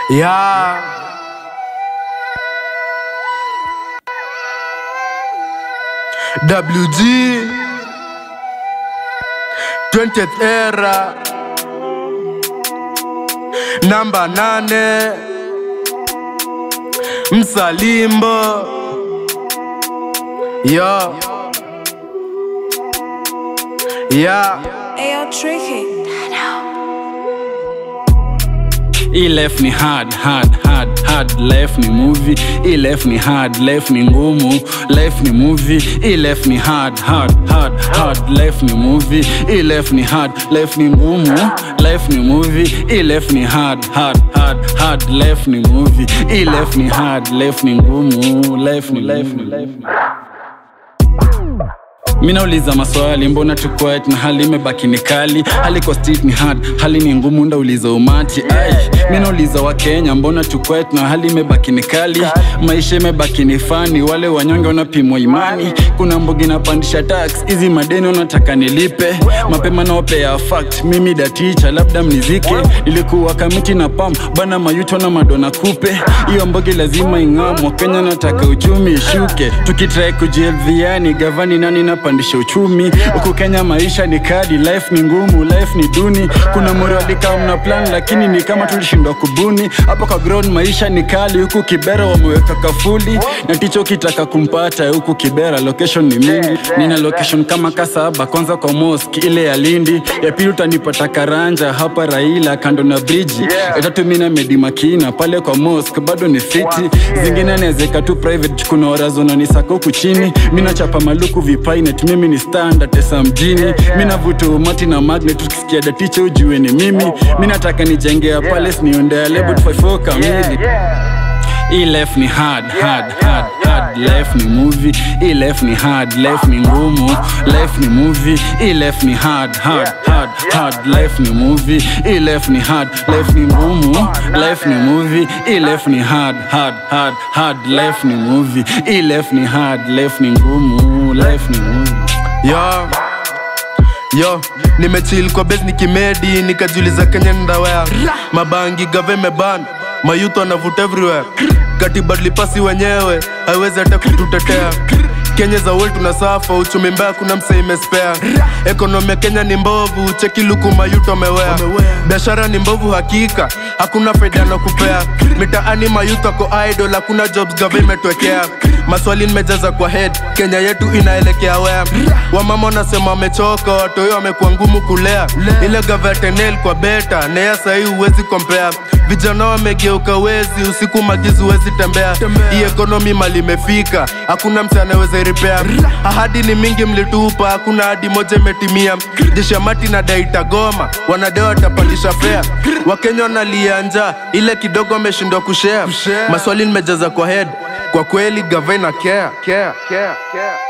Yeah. WG 20th era namba nane Msalimbo yo yeah. Ayo tricky. hii life ni hard hard hard hard life ni movie hii life ni hard life ni ngumu life ni movie hii life ni hard hard hard hard life ni movie hii life ni hard life ni ngumu life ni movie hii life ni hard hard hard hard life ni movie hii life ni hard life ni ngumu life ni life ni life ni mi nauliza maswali mbona tu quiet na hali imebaki ni kali hali kwa street ni hard hali ni ngumu ndauliza umati ai mi nauliza wakenya mbona tu quiet na hali imebaki ni kali maisha imebaki ni fani wale wanyonge wanapimwa imani kuna mbogi napandisha tax hizi madeni wanataka nilipe mapema naopea fact mimi daticha labda mnizike ilikuwa kamiti na pam bana mayuto na madona kupe hiyo mbogi lazima ing'amwa kenya nataka uchumi ishuke tukitrai kujielviani gavani nani napandisha uchumi huku kenya maisha ni kadi life ni ngumu life ni duni kuna morialika mna plan lakini ni kama tulishindwa kubuni hapo kwa ground maisha ni kali huku kibera wameweka kafuli na ticho kitaka kumpata huku kibera location ni mingi nina location kama kasaba kwanza kwa mosque ile ya lindi ya pili utanipata karanja hapa raila kando na briji ya tatu mina medimakina pale kwa mosque bado ni fiti zingine nawezeka tu private kuna warazona ni sako huku chini mina chapa maluku vipainet mimi ni standard tesa mjini mina vuta umati na magnet tukisikia datiche ujue ni mimi mi nataka nijengea palace niondea lebo 54 kamili hii life ni hard hard hard hard life ni movie hii life ni hard life ni ngumu life ni movie hii life ni hard hard hard hard life ni movie hii life ni hard life ni ngumu life ni movie hii life ni hard hard hard hard life ni movie hii life ni hard life ni ngumu life ni movie yo yo nimechill kwa base nikimedi nikajiuliza kenya ndawea mabangi gave meban mayuto anavuta everywhere katibadli pasi wenyewe haiwezi hata kututetea kenya za world tunasafa uchumi mbaya kuna msee imespea ekonomi ya kenya ni mbovu cheki luku mayuto amewea biashara ni mbovu hakika hakuna faida na kupea mitaani mayuto ako idol hakuna jobs gava imetwekea maswali nimejaza kwa head kenya yetu inaelekea wea wamama wanasema wamechoka watoyo wamekuwa ngumu kulea ile gava ya tenel kwa beta neya sahii huwezi kompea vijana wamegeuka wezi usiku magizi huwezi tembea hii ekonomi mali imefika hakuna mtu anaweza iripea ahadi ni mingi mlitupa hakuna hadi moja imetimia jeshamati na daita goma wanadeo watapandisha fea wakenya wanalia njaa ile kidogo wameshindwa kushea maswali nimejaza kwa head kwa kweli gavana care, care, care, care.